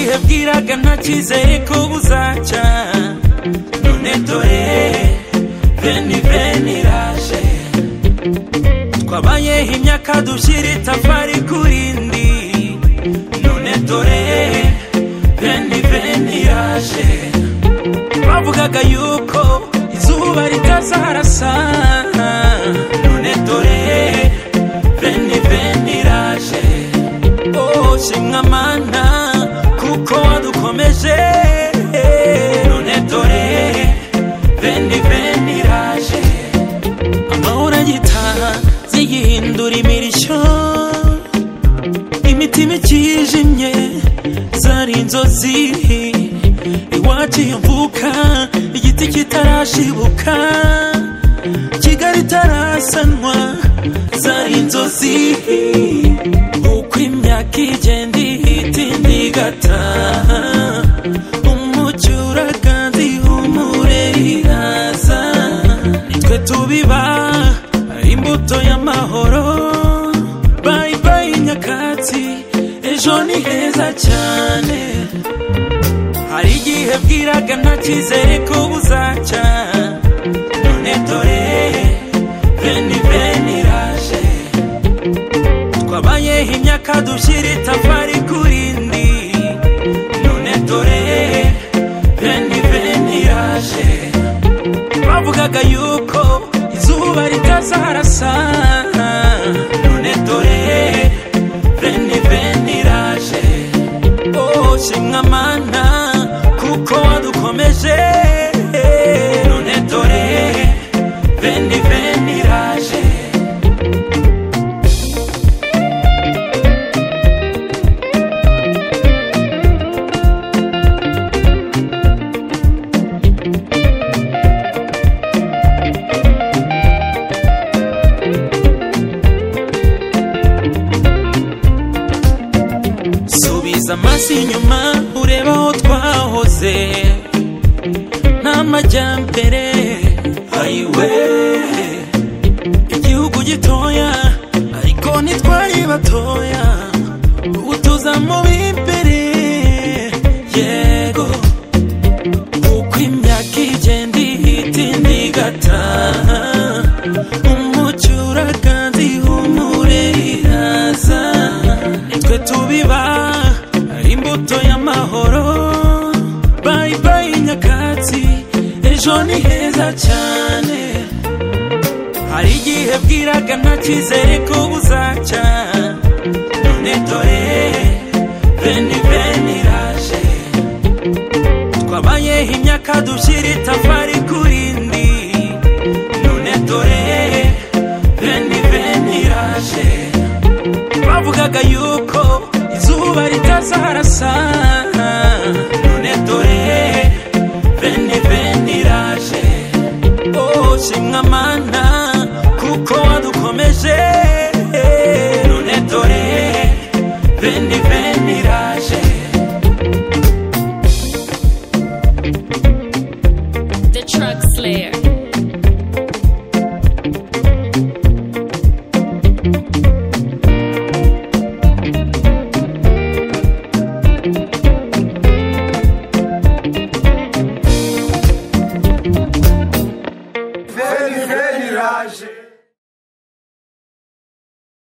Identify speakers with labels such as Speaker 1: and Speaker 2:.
Speaker 1: nabaga ntacyizeye ko buzacya none dore veni veni iraje twabayeho imyaka dushyira itafari ku rindi none dore veni veni iraje bavugaga yuko izuba ritazaharasa none dore veni veni iraje oh shimwa mana kuko wadukomeje none dore veni veni iraje amahoro agitaha ziyihindura imirishyo imitima ikijimye zari inzozi iwacu iyo mvuka igiti kitarashibuka kigali itarasanwa zari inzozi uko imyaka igenda ihita indi igataha umucuraganzi humure iraza nitwe tubiba imbuto y'amahoro bayi bayi nyakatsi ejo ni heza cyane hari igihe bwiraga ntakizere ko buzacya none dore veni veni iraje twabayeho imyaka dushyira itafari ku rindi none dore veni veni iraje bavugaga yuko izuba ritazaharasa none dore veni veni iraje oh shimwa mana kuko wadukomeje none dore veni veni iraje subiza amaso inyuma urebe aho twahoze n'amajyambere ayiwe igihugu gitoya ariko ntitwari batoya ubu tuza mu b'imbere yego uko imyaka igenda ihita indi igataha umucuraganzi humure iraza nitwe tubiba imbuto y'amahoro bayi bayi nyakatsi ejo ni heza cyane hari igihe bwiraga ntakizere ko buzacya none dore veni veni iraje twabayeho imyaka dushyira itafari ku rindi none dore veni veni iraje bavugaga yuko izuba ritazaharasa none dore veni veni iraje oh shimwa mana kuko wadukomeje none dore veni veni iraje
Speaker 2: The Truck Slayer.
Speaker 3: veni veni iraje